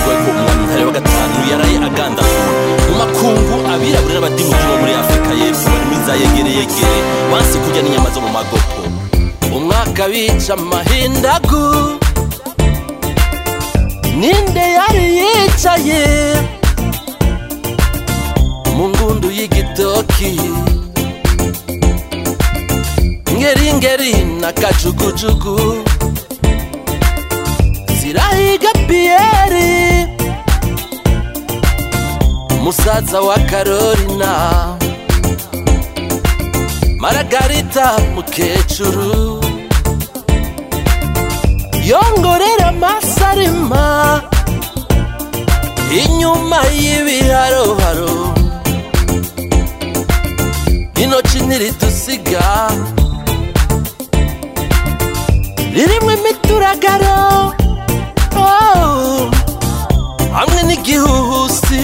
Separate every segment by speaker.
Speaker 1: bivugwa ko umwami ntare wa gatanu yaraye aganda mu makungu abirabura n'abadimuti bo muri afurika y'epfo bari muri za yegere yegere banse kurya n'inyama zo mu magopo umwaka bica amahindagu ninde yari yicaye mu ngundu y'igitoki ngeri ngeri na kajugujugu zirahiga piyeri musaza wa karorina maragarita mukecuru yongorera amasarima inyuma y'ibiharoharo intoki ntiridusiga ririmo imituragaro oh, hamwe n'igihuhusi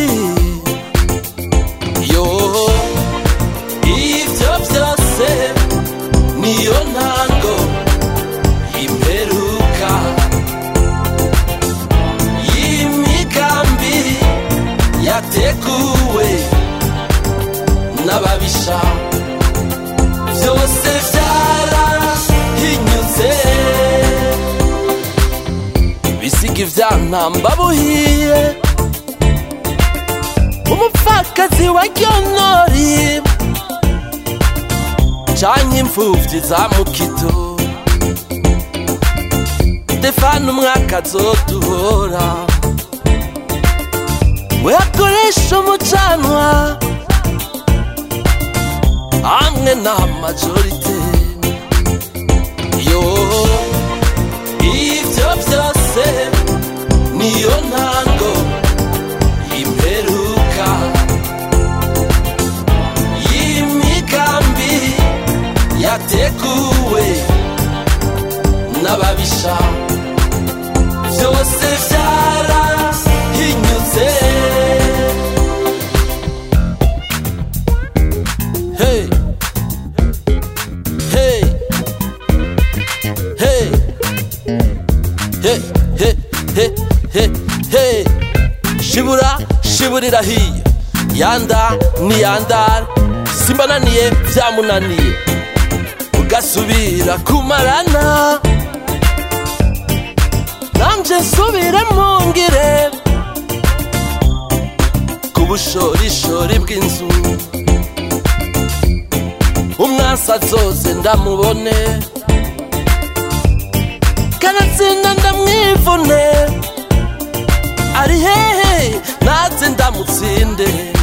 Speaker 1: yo ibyo byose niyo ntango imperuka y'imigambi yateguwe n'ababisha byose byarahinyuze bisiga ivyantamba buhiye umupfakazi wa ryonori canke imfuvyi za mukito stefano umwaka azoduhora we akoresha umucanwa hamwe na majorite yo ivyo vyose niyo ntango imperuka y'imigambi yateguwe n'ababisha byose byarahinyuze hey hey hey hey hey hey hey hey shibura shiburira hiye yanda ni yandara simbananiye byamunaniye ugasubira kumarana nanje nsubire mungire ku bushorishori bw'inzu umwansi azoze ndamubone kanatsinda ndamwivune ari hehe natse ndamutsinde